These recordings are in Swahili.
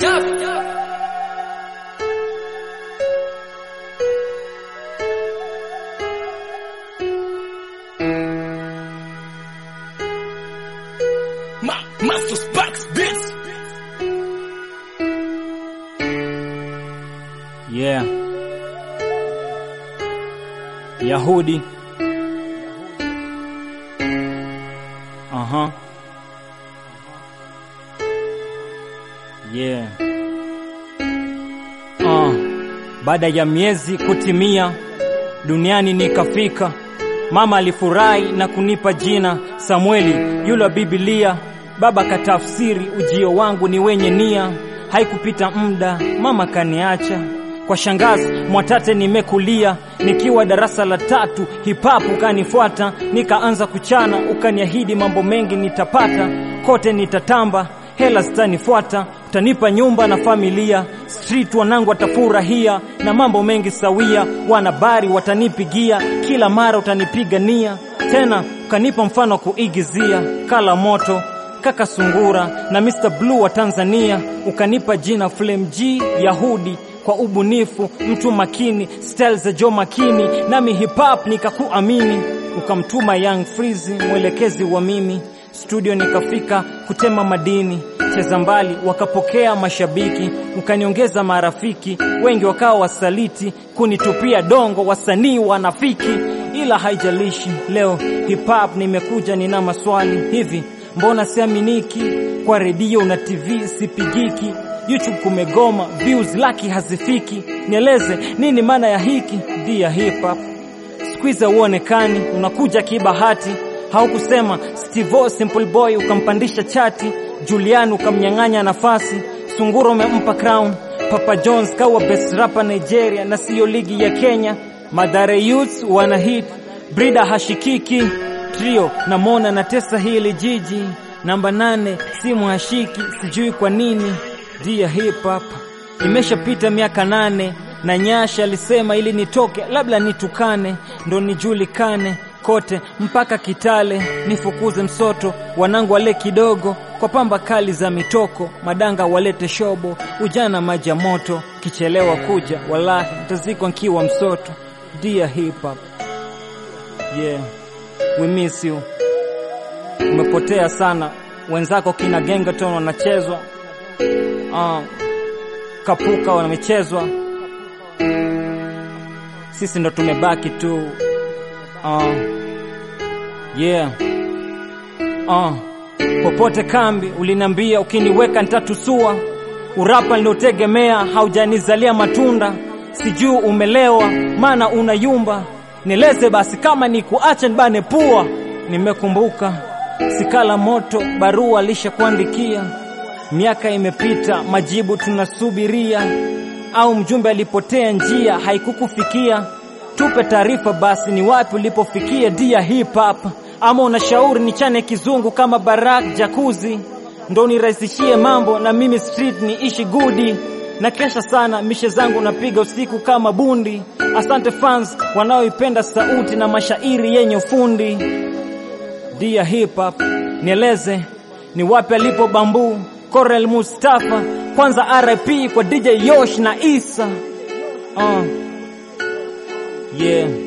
Ma Master Sparks Beats. Yeah. Yahudi. Aha. Yeah. Uh, baada ya miezi kutimia duniani nikafika. Mama alifurahi na kunipa jina Samueli yule wa Biblia. Baba katafsiri ujio wangu ni wenye nia. Haikupita muda mama kaniacha kwa shangazi Mwatate nimekulia, nikiwa darasa la tatu hip hop ukanifuata, nikaanza kuchana, ukaniahidi mambo mengi nitapata, kote nitatamba, hela zitanifuata, utanipa nyumba na familia, street wanangu watafurahia, na mambo mengi sawia, wanabari watanipigia, kila mara utanipigania, tena ukanipa mfano wa kuigizia, kala moto kaka Sungura na Mr Blue wa Tanzania, ukanipa jina Flame G Yahudi kwa ubunifu, mtu makini, style za Joe Makini, nami hip hop nikakuamini, ukamtuma Young Freeze mwelekezi wa mimi, studio nikafika kutema madini, cheza mbali wakapokea mashabiki, ukaniongeza marafiki wengi wakawa wasaliti, kunitupia dongo wasanii wanafiki, ila haijalishi, leo hip hop nimekuja, nina maswali hivi Mbona siaminiki kwa redio na TV sipigiki, YouTube kumegoma, views laki hazifiki. Nieleze nini maana ya hiki dia hip hop? Squeeze uonekani, unakuja kibahati. Haukusema Steve Simple Boy ukampandisha chati, Julian ukamnyang'anya nafasi, Sunguro umempa crown, Papa Jones kawa best rapper Nigeria na siyo ligi ya Kenya. Madhare Youths wana hit, Brida hashikiki trio na Mona na tesa hili jiji namba nane simu hashiki sijui kwa nini dia hip hop imeshapita miaka nane na Nyasha alisema ili nitoke labda nitukane ndo nijulikane kote mpaka Kitale nifukuze msoto wanangu wale kidogo kwa pamba kali za mitoko madanga walete shobo ujana maji ya moto kichelewa kuja wallahi ntazikwa nkiwa msoto dia hip hop yeah we miss you. Umepotea sana, wenzako kina Gengeton wanachezwa, uh, Kapuka wamechezwa, sisi ndo tumebaki tu uh, yeah uh, popote kambi uliniambia ukiniweka nitatusua, urapa niliotegemea haujanizalia matunda, sijui umelewa maana unayumba Nieleze basi kama ni kuacha nibane pua. Nimekumbuka sikala moto, barua alishakuandikia. Miaka imepita, majibu tunasubiria, au mjumbe alipotea njia haikukufikia. Tupe taarifa basi, ni wapi ulipofikia dia hip hop, ama unashauri nichane kizungu kama Barak Jakuzi ndo nirahisishie mambo na mimi street niishi gudi na kesha sana mishe zangu napiga usiku kama bundi. Asante fans wanaoipenda sauti na mashairi yenye ufundi. Dia hip hop, nieleze ni wapi alipo bambu Corel Mustafa, kwanza RIP kwa DJ Yosh na Isa. Uh. Yeah.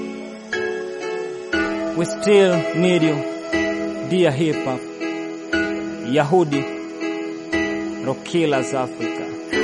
We still need you. Dia hip hop. Yahudi. Rock Killers Africa.